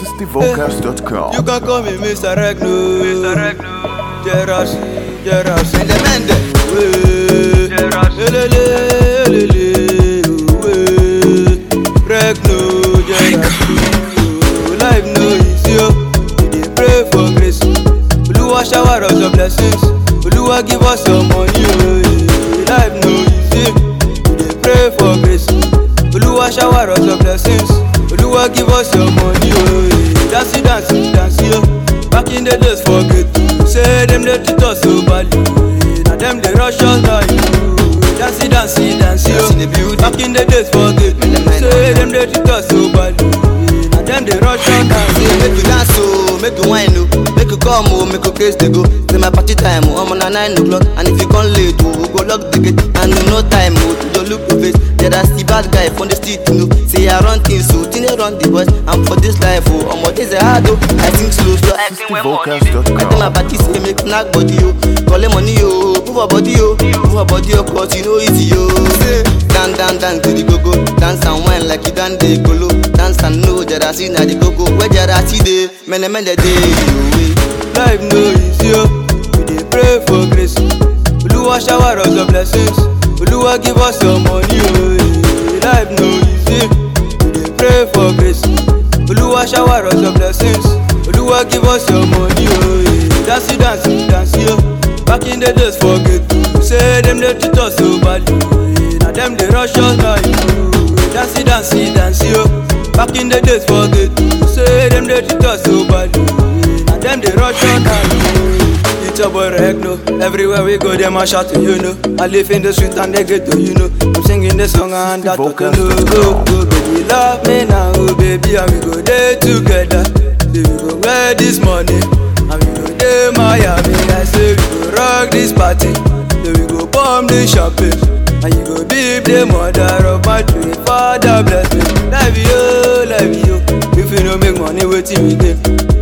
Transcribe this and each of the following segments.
SistyVocals.com. You can call me Mr. Regno. Mr. Regno. Jeras, Jeras. Mende mende. Wey. Jeras. Elele, elele. Wey. Regno, Jeras. Life no easy o. We dey pray for grace. Oluwa shower us your blessings. Oluwa give us your money o. Life no easy. We dey pray for grace. Oluwa shower us your blessings. Oluwa give us your money o. Dance dance dance yo. Back in the days for ghetto. Say dem dey treat us so badly. Na dem dey rush us now you. Dance dance dance yo. Dance in the building. Back in the days for ghetto. Say dem dey treat us so badly. Na dem dey rush us now Say make you dance o, make you whine o, make you come o, make you craze dey go. Say my party time o, omo na nine o'clock and if you come late o, we go lock the gate and no time o to just look your face. Yeah, that's the bad guy from the street you know. Say I run things o, Tine run the boys and for this life o, omo days are hard o. I think slow slow. I tell my SistyVocals.com. party say make knack body o, collect money o, move your body o, move your body o, cause you know easy o. Say down down down to the go-go, dance and wine like you done dey kolo, dance and know Jarasi na the go-go, where Jarasi dey, mene mene dey you Life no easy o, we dey pray for grace. Oluwa shower us your blessings, Oluwa give us your money o. Life no easy, we dey pray for grace. Oluwa shower us your blessings, Oluwa give us your money o. Dance dance dance yo, back in the days for ghetto, say dem dey treat us so badly. Na dem dey rush us now you. Dance dance dance yo, back in the days for ghetto, say dem dey treat us so badly. Na dem dey rush us now you. It's your boy Regno. Everywhere we go, them a shout to you know. I live in the street and they get to you know. I'm singing the song and that to know. Oh, oh, baby, love me now, oh, baby, and we go there together. Say we go wear this money, and we go there Miami. I say we go rock this party, then we go bomb the champagne. And you go be the mother of my dream, Father bless me. Love you, love you. If you don't make money, wait till we get.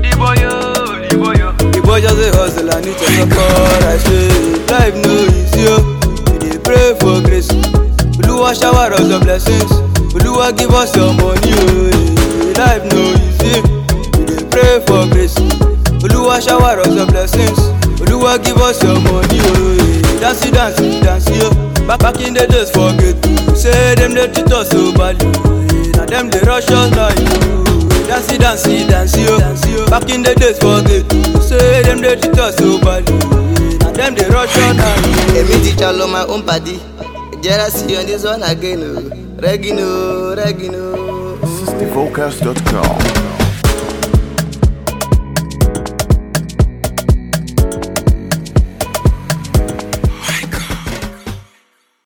The boy just a hustle and it's a support I say life no easy o We dey pray for grace Oluwa shower us your blessings Oluwa give us your money o Life no easy We dey pray for grace Oluwa shower us your blessings Oluwa give us your money o Dance dance dance yo Back back in the days for ghetto Say dem dey treat us so badly Na dem dey rush us now you Dance, dance, dance, yo. Back in the days for ghetto, say them they treat us so badly. And them they rush on now. Èmi ti jalo my own party, Jarasi on this one again o, Regino, Regino. SistyVocals.com.